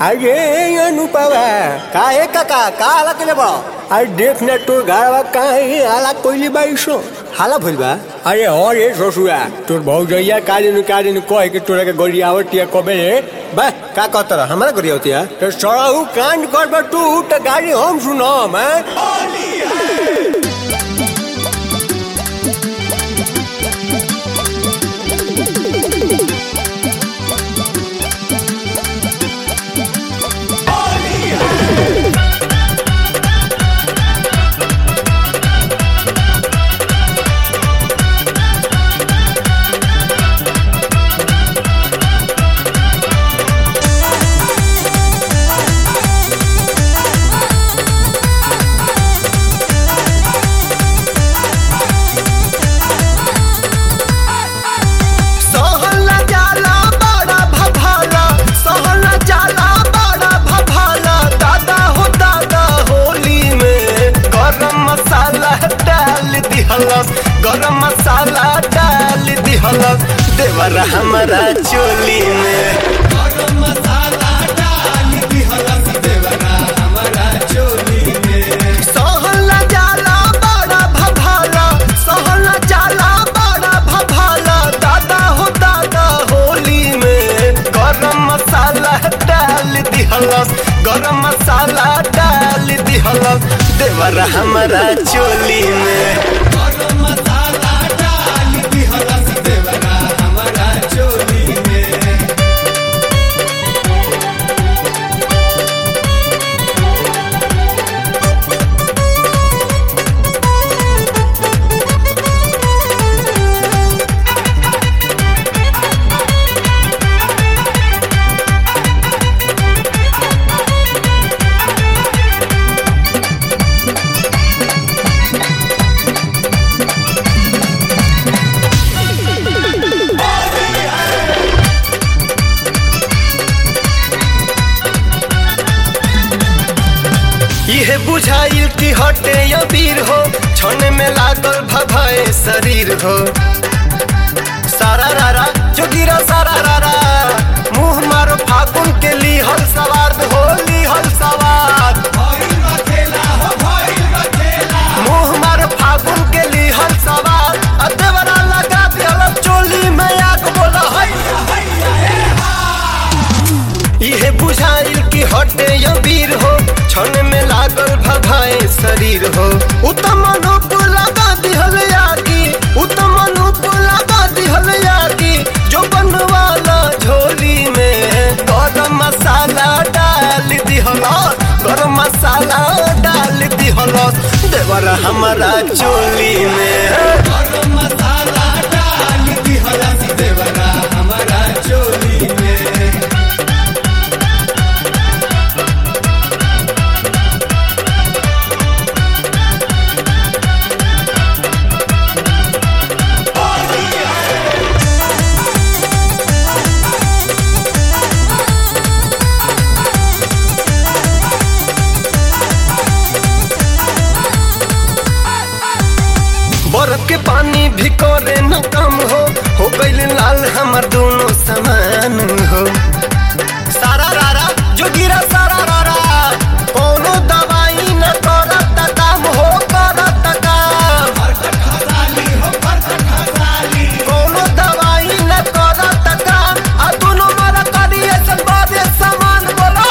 अरे अनुपवा काहे काका का हाला केले बा अरे देख ना तोर घरवा काहे आला कोइली बाईसो हाला भइल बा अरे और ये ससुरा तोर भौजैया कादिन कादिन कहे के तोरा के गड़ी आवतिया कबे रे बा का कहत रह हमरा गरिया होती है तो सड़ाऊ कांड कर तू तो गाड़ी हम सुनम हैं सहला जाला बड़ा भभाला सहला जाला बड़ा भभाला दादा हो दादा होली में गरम मसाला डाल दिहलस गरम मसाला डाल दिहलस देवर हमारा चोली में गरम मसाला डाल दिहलस देवर हमारा चोली में सहला जाला बड़ा भभाला सहला जाला बड़ा भभाला दादा हो दादा होली में गरम मसाला डाल दिहलस गरम मसाला डाल दिहलस देवर हमारा चोली में गरम मसाला डाल दिहलस देवर हमारा चोली में इहे बुझाइल कि हटे अबीर हो छने में लागल भभाए शरीर हो सारा रारा जोगिरा सारा रारा मुंह मारो फागुन के लिहल सवार हो लिहल सवार मुंह मारो फागुन के लिहल सवार अदेवरा लगा दिहल चोली में आग बोला इहे बुझाइल कि हटे अबीर हो छन में लागल भभाए शरीर हो उत्तम अनुप लगा दिहल यागी उत्तम अनुप लगा दिहल यागी जो बनवाला झोली में गरम मसाला डाल दिहल गरम मसाला डाल दिहल देवर हमारा चोली में गरम मसाला डाल दिहल देवर हमारा चोली में बर्फ के पानी भी करे न कम हो हो गईल लाल हमर दोनों समान हो सारा रारा जो गिरा सारा रारा कोनो दवाई न करत काम हो करत काम कोनो दवाई न करत काम आ दोनों मर करिए सन बादे समान बोला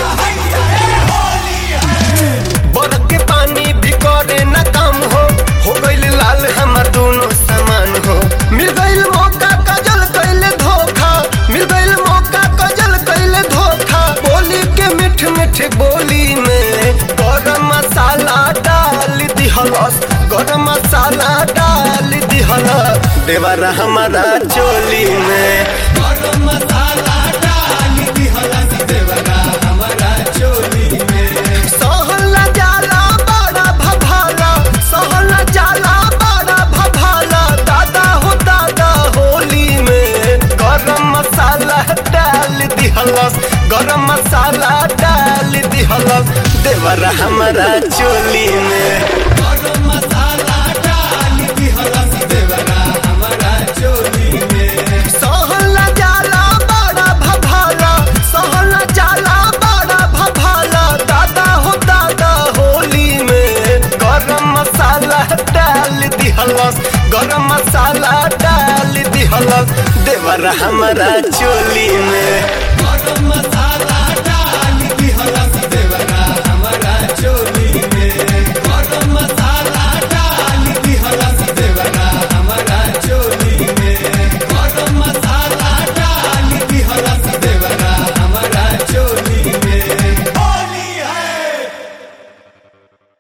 बर्फ के पानी भी करे न कम हो हो गईल लाल हमर दोनों समान हो मिल गईल मौका कजल कैले धोखा मिल गईल मौका कजल कैले धोखा बोली के मिठ मिठ बोली में गरम मसाला डाल दिहलस गरम मसाला डाल दिहलस देवर हमारा चोली में गरम मसाला डाल दिहलस देवर हमारा चोली में सहला जाला बड़ा भभाला सहला जाला बड़ा भभाला दादा हो दादा होली में गरम मसाला डाल दिहलस गरम मसाला डाल दिहलस देवर हमारा चोली में गरम मसाला डाल दिहलस देवर हमारा चोली में सहला जाला बड़ा भभाला सहला जाला दिहलस गरम मसाला डाल दिहलस देवर हमारा चोली में गरम मसाला